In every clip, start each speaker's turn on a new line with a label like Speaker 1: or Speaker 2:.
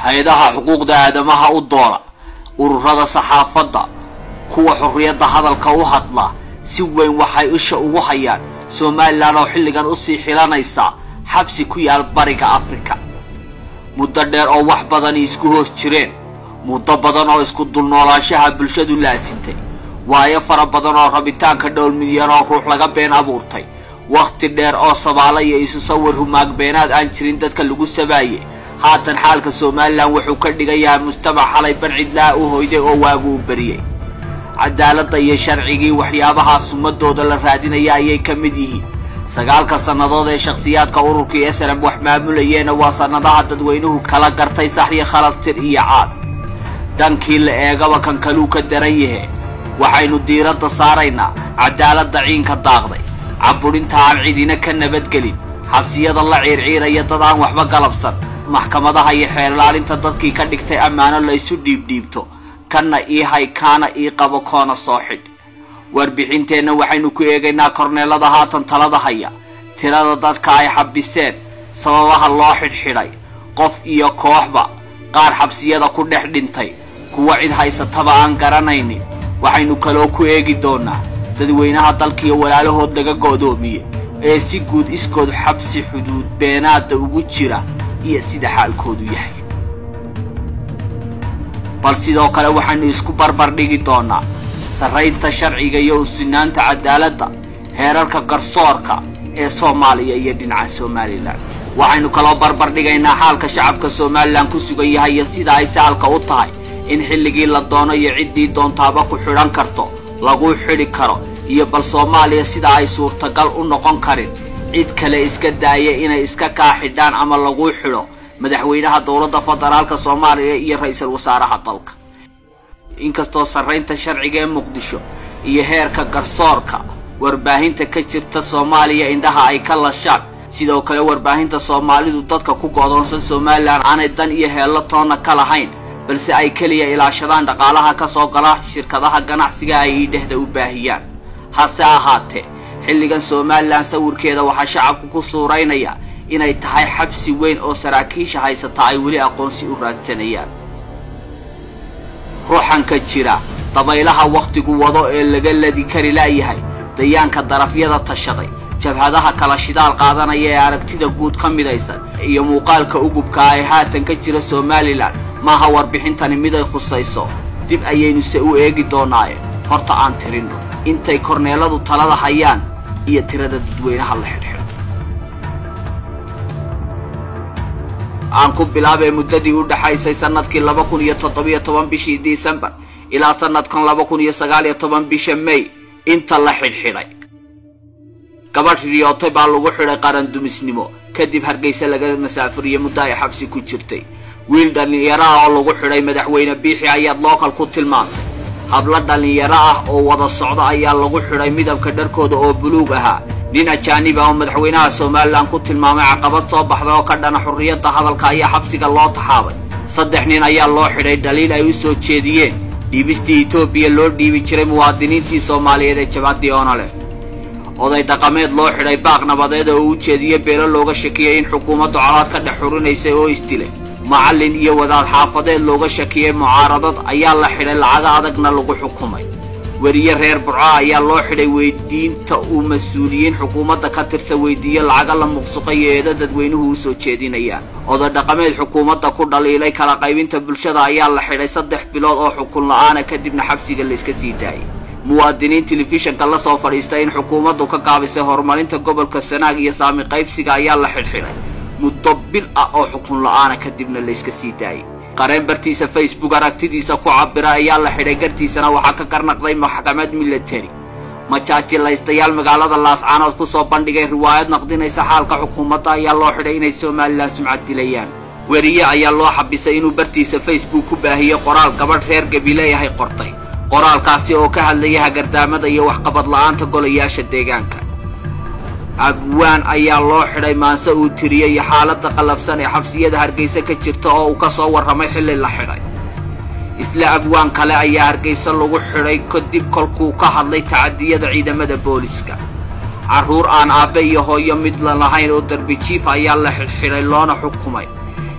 Speaker 1: hay-adaha xuquuqda aadamaha u doona ururada saxaafadda kuwa xorriyadda hadalka u hadla si weyn waxay isha ugu hayaan somalilan oo xilligan usii xilanaysa xabsi ku yaal bariga afrika muddo dheer oo wax badani isku hoos jireen muddo badan oo isku dulnoolaanshaha bulshadu laasintay waayo fara badan oo rabitaanka dhowr milyan oo ruux laga been abuurtay wakhti dheer oo sabaala iyo isu sawir humaag beenaad aan jirin dadka lagu sabaaye haatan xaalka somalilan wuxuu ka dhigayaa mujtamac xalay bancidlaha u hoyday oo waagu u beriyey cadaaladda iyo sharcigii waxyaabahaas ummadooda la raadinaya ayay ka mid yihiin sagaalka sannadood ee shakhsiyaadka ururkii esrab wax maamulayeena waa sannadaha dadweynuhu kala gartay sax iyo khalad tir iyo caad dhankii la eegaba kan kaluu ka daran yahe waxaynu diiradda saaraynaa cadaaladda ciinka daaqday caburinta aan cidina ka nabadgelin xabsiyada la ciirciiraya dad aan waxba galabsan maxkamadaha iyo xeerlaalinta dadkii ka dhigtay ammaano laysu dhiibdhiibto kanna ii hay kaana ii qabo koona soo xidh warbixinteenna waxaynu ku eegaynaa korneelada haatan talada haya tirada dadka ay xabiseen sababaha loo xidhxidhay qof iyo kooxba qaar xabsiyada ku dhex dhintay kuwa cid haysataba aan garanaynin waxaynu kaloo ku eegi doonaa dadweynaha dalkiiyo walaalahood laga go'doomiye ee si guud iskood xabsi xuduud beenaadda ugu jira iyo sida xaalkoodu yahay bal sidoo kale waxaynu isku barbar dhigi doonaa sarraynta sharciga iyo usinaanta cadaaladda heerarka garsoorka ee soomaaliya iyo dhinaca somalilan waxaynu kaloo barbar dhigaynaa xaalka shacabka somalilan ku sugan yahay iyo sida ay sahalka u tahay in xilligii la doono iyo ciddii doontaaba ku xidhan karto laguu xidhi karo iyo bal soomaaliya sida ay suurtagal u noqon karin cid kale iska daaya inay iska kaa xidhaan ama laguu xidho madaxweynaha dowladda federaalka soomaaliya iyo ra-iisul wasaaraha dalka inkastoo sarraynta sharciga ee muqdisho iyo heerka garsoorka warbaahinta ka jirta soomaaliya indhaha ay ka lashaan sidoo kale warbaahinta soomaalidu dadka ku go'doonsan somalilan aanay dan iyo heello toonna ka lahayn balse ay keliya ilaashadaan dhaqaalaha ka soo gala shirkadaha ganacsiga ay idhehda u baahiyaan hase ahaatee xilligan somalilan sawirkeeda waxaa shacabku ku suuraynaya inay tahay xabsi weyn oo saraakiisha haysata ay weli aqoonsi u raadsanayaan ruuxanka jira dabaylaha wakhtigu wado ee laga ladi kari la'yahay dayaanka darafyada tashaday jabhadaha kala shidaal qaadanaya ee aragtida guud ka midaysan iyo muuqaalka ugubka ee haatan ka jira somalilan maaha warbixintani miday khusayso dib ayaynuse u eegi doonaaye horta aan tirinno intay korneeladu talada hayaan iyo tirada dadweynaha la xidhxidho aan ku bilaabay muddadii u dhaxaysay sannadkii laba kun iyo toddobiyo toban bishii disembar ilaa sannadkan laba kun iyo sagaal iyo toban bisha may inta la xidhxidhay gabadh riyootay baa lagu xidhay qarandumisnimo kadib hargayse laga masaafuriye muddo ay xabsi ku jirtay wiil dhallinyaro ah oo lagu xidhay madaxweyne biixi ayaad lookal ku tilmaantay hablo dhallinyaro ah oo wada socda ayaa lagu xidhay midabka dharkooda oo buluug ahaa nin ajaanib ah oo madaxweynaha somalilan ku tilmaamay caqabad soo baxday oo ka dhana xurriyadda hadalka ayaa xabsiga loo taxaabay saddex nin ayaa loo xidhay dhaliil ay u soo jeediyeen dhiibistii etoobiya loo dhiibi jiray muwaadiniintii soomaaliyeed ee jabadii onolef oday dhaqameed loo xidhay baaq nabadeed oo u jeediyey beelo looga shakiyey in xukuumaddu colaad ka dhex xurinaysay oo isdilay macallin iyo wadaad xaafadeed looga shakiyey mucaaradad ayaa la xidhay lacago adagna lagu xukumay weriye reer burco ayaa loo xidhay weydiinta uu mas-uuliyiin xukuumadda ka tirsa weydiiyo lacago la muqsuqay eedo dadweynuhu u soo jeedinayaan oday dhaqameed xukuumadda ku dhaliilay kala qaybinta bulshada ayaa la xidhay saddex bilood oo xukun la-aana kadibna xabsiga layska sii daayay muwaadiniin telefishanka la soo fadhiistay in xukuumaddu ka gaabisay horumarinta gobolka sanaag iyo saami qaybsiga ayaa la xidhxidhay muddo bil ah oo xukun la-aana kadibna layska sii daayay qareen bartiisa facebook aragtidiisa ku cabira ayaa la xidhay gartiisana waxaa ka garnaqday maxkamad military majaajilaystayaal magaalada laascaanood ku soo bandhigay riwaayad naqdinaysa xaalka xukuumadda ayaa loo xidhay inay somalilan sumcad dilayaan weriye ayaa loo xabisay inuu bartiisa facebook ku baahiyey qoraal gabadh reer gabileeyahay qortay qoraalkaasi oo ka hadlaya hagardaamada iyo waxqabad la'aanta golayaasha deegaanka abwaan ayaa loo xidhay maanse uu tiriyey xaaladda qallafsan ee xabsiyada hargayse ka jirta oo uu ka soo warramay xilli la xidhay isla abwaan kale ayaa hargayse lagu xidhay kadib kolkuu ka hadlay tacadiyada ciidamada booliska carruur aan aabbe iyo hooyo mid la lahayn oo darbijiif ayaa la xidhxidhay loona xukumay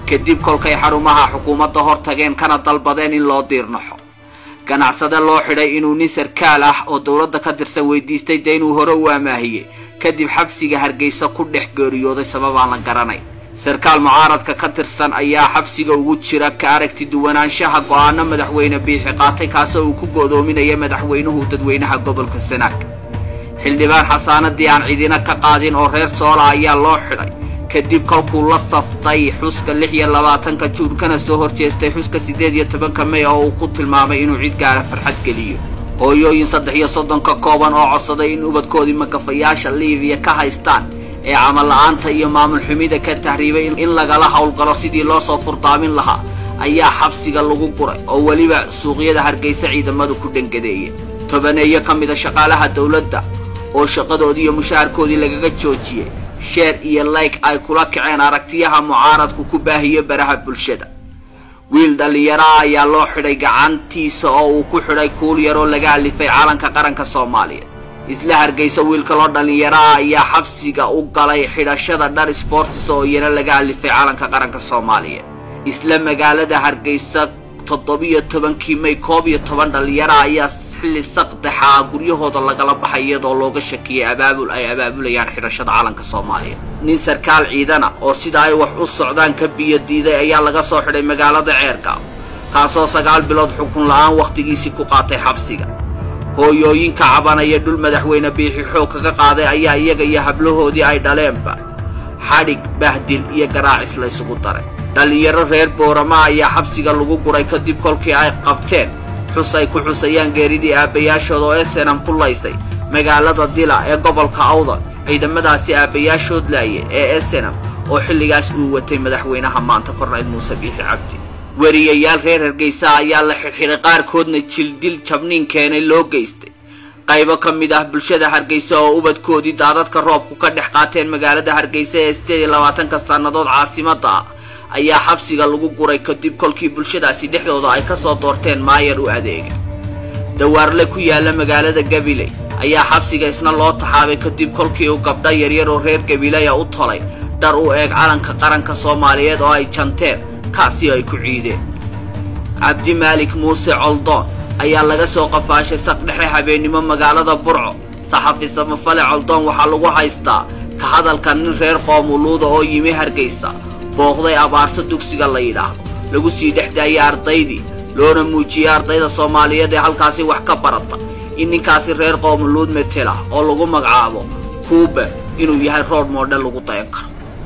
Speaker 1: kadib kolkay xarumaha xukuumadda hor tageen kana dalbadeen in loo diirnaxo ganacsade loo xidhay inuu nin sarkaal ah oo dowladda ka tirsan weydiistay dee inuu hore u amaahiyey kadib xabsiga hargeysa ku dhex geeriyooday sababaan la garanay sarkaal mucaaradka ka tirsan ayaa xabsiga ugu jira ka aragti duwanaanshaha go'aano madaxweyne biixi qaatay kaasoo uu ku go'doominaya madaxweynuhu dadweynaha gobolka sanaag xildhibaan xasaanadii aan cidina ka qaadin oo reer soola ayaa loo xidhay kadib kolkuu la saftay xuska lix iyo labaatanka juun kana soo horjeestay xuska siddeed iyo tobanka mey oo uu ku tilmaamay inuu cid gaara farxad geliyo hooyooyin saddex iyo soddon ka kooban oo codsaday in ubadkoodii magafayaasha liibiya ka haystaan ee camal la'aanta iyo maamul xumida ka tahriibay in lagala howlgalo sidii loo soo furdaamin lahaa ayaa xabsiga lagu guray oo weliba suuqyada hargeysa ciidamadu ku dhangadeeyeen tobaneeyo ka mida shaqaalaha dowladda oo shaqadoodii iyo mushaharkoodii lagaga joojiyey sheer iyo layg ay kula kaceen aragtiyaha mucaaradku ku baahiyo baraha bulshada wiil dhallinyaraha ayaa loo xidhay gacantiisa oo uu ku xidhay kuul yaroo laga alifay calanka qaranka soomaaliya isla hargeysa wiilka loo dhallinyaraha ayaa xabsiga u galay xidhashada dhar sbortis oo iyana laga alifay calanka qaranka soomaaliya isla magaalada hargeysa toddobiyo tobankii may koob iyo toban dhallinyaraha ayaa xilli saqdaxaa guryahooda lagala baxay iyadoo looga shakiyey abaabul ay abaabulayaan xidhashada calanka soomaaliya nin sarkaal ciidana oo sida ay wax u socdaan ka biyo diiday ayaa laga soo xidhay magaalada ceergaaw kaasoo sagaal bilood xukun la'aan wakhtigiisii ku qaatay xabsiga hooyooyinka cabanaya dhul madaxweyne biixi xoog kaga qaaday ayaa iyaga iyo hablahoodii ay dhaleenba xadhig bahdil iyo garaacis laysugu daray dhallinyaro reer boorama ayaa xabsiga lagu guray kadib kolkii ay qabteen xus ay ku xusayaan geeridii aabbayaashood oo esenam ku laysay magaalada dila ee gobolka awdal ciidamadaasi aabbayaashood laaye ee esenam oo xilligaas uu watay madaxweynaha maanta kornayl muuse biixi cabdi weriyayaal reer hargeysa ayaa la xidhxidhay qaarkoodna jildil jabniin keenay loo geystay qaybo ka mid ah bulshada hargeysa oo ubadkoodii daadadka roobku ka dhex qaateen magaalada hargeysa ee siddeed iyo labaatanka sannadood caasimadda ah ayaa xabsiga lagu guray kadib kolkii bulshadaasi dhexdooda ay ka soo doorteen maayar u adeega dawaarle ku yaalla magaalada gabiley ayaa xabsiga isna loo taxaabay kadib kolkii uu gabdho yaryar oo reer gabileya u tolay dhar u eeg calanka qaranka soomaaliyeed oo ay janteen kaasi ay ku ciideen cabdimaalik muuse coldoon ayaa laga soo qafaashay saqdhexe habeennimo magaalada burco saxafi samafale coldoon waxaa lagu haystaa ka hadalka nin reer qoomuluuda oo yimi hargeysa booqday abaarso dugsiga la yidhaahdo lagu sii dhex daayay ardaydii loona muujiyey ardayda soomaaliyeed ee halkaasi wax ka barata in ninkaasi reer qoomuluud metela oo lagu magacaabo kuuba inuu yahay rood moodhel lagu dayan karo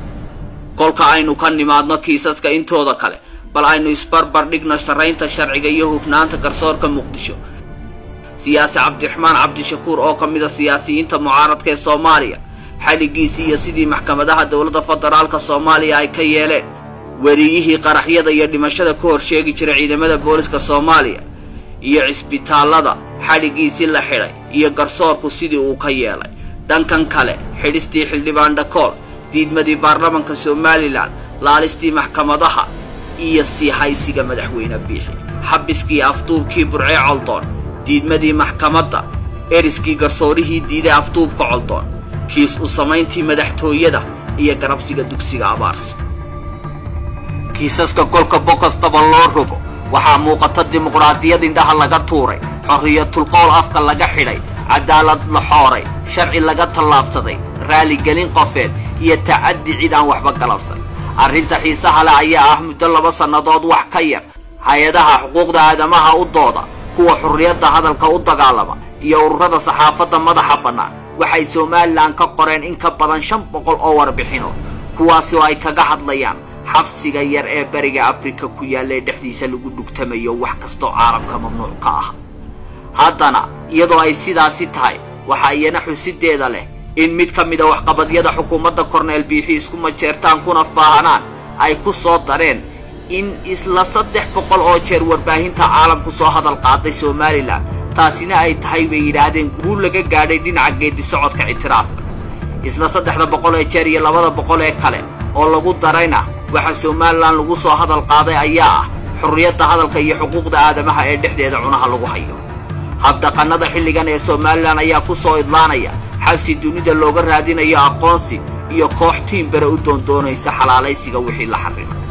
Speaker 1: kolka aynu ka nimaadno kiisaska intooda kale bal aynu isbarbar dhigno sarraynta sharciga iyo hufnaanta garsoorka muqdisho siyaasi cabdiraxmaan cabdishakuur oo ka mida siyaasiyiinta mucaaradka ee soomaaliya xadhiggiisii iyo sidii maxkamadaha dowladda federaalka soomaaliya ay ka yeeleen weriyihii qaraxyada iyo dhimashada ka hor sheegi jiray ciidamada booliska soomaaliya iyo cisbitaallada xadhiggiisii la xidhay iyo garsoorku sidii uu ka yeelay dhankan kale xidhistii xildhibaan dhakool diidmadii baarlamanka somalilan laalistii maxkamadaha iyo sii haysiga madaxweyne biixi xabiskii afduubkii burcee coldoon diidmadii maxkamadda eriskii garsoorihii diiday afduubka coldoon kiis u samayntii madaxtooyada iyo garabsiga dugsiga abaarsi kiisaska kolka bokostaba loo rogo waxaa muuqata dimuqraadiyad indhaha laga tuuray xorriyatulqowl afka laga xidhay cadaalad la xooray sharci laga tallaabsaday raaligelin qofeed iyo tacaddi cid aan waxba galabsan arrinta xiisaha leh ayaa ah muddo laba sannadood wax ka yar hay-adaha xuquuqda aadamaha u dooda kuwa xurriyadda hadalka u dagaalama iyo ururada saxaafadda madaxa bannaan waxay somalilan ka qoreen in ka badan shan boqol oo warbixinood kuwaasoo ay kaga hadlayaan xabsiga yar ee beriga afrika ku yaalla ee dhexdiisa lagu dhugtamayo wax kastoo caalamka mamnuuc ka ah haddana iyadoo ay sidaasi tahay waxaa iyana xusideeda leh in mid ka mida waxqabadyada xukuumadda korneel biixi isku majeertaan kuna faahanaan ay ku soo dareen in isla saddex boqol oo jeer warbaahinta caalamku soo hadal qaaday somalilan taasina ay tahay bay yidhaahdeen guul laga gaadhay dhinaca geedi socodka ictiraafka isla saddexda boqol ee jeer iyo labada boqol ee kale oo lagu darayna waxa somalilan lagu soo hadal qaaday ayaa ah xurriyadda hadalka iyo xuquuqda aadamaha ee dhexdeeda cunaha lagu hayo habdhaqannada xilligan ee somalilan ayaa ku soo idlaanaya xabsi dunida looga raadinayo aqoonsi iyo koox tiimbere u doondoonaysa xalaalaysiga wixii la xarrimay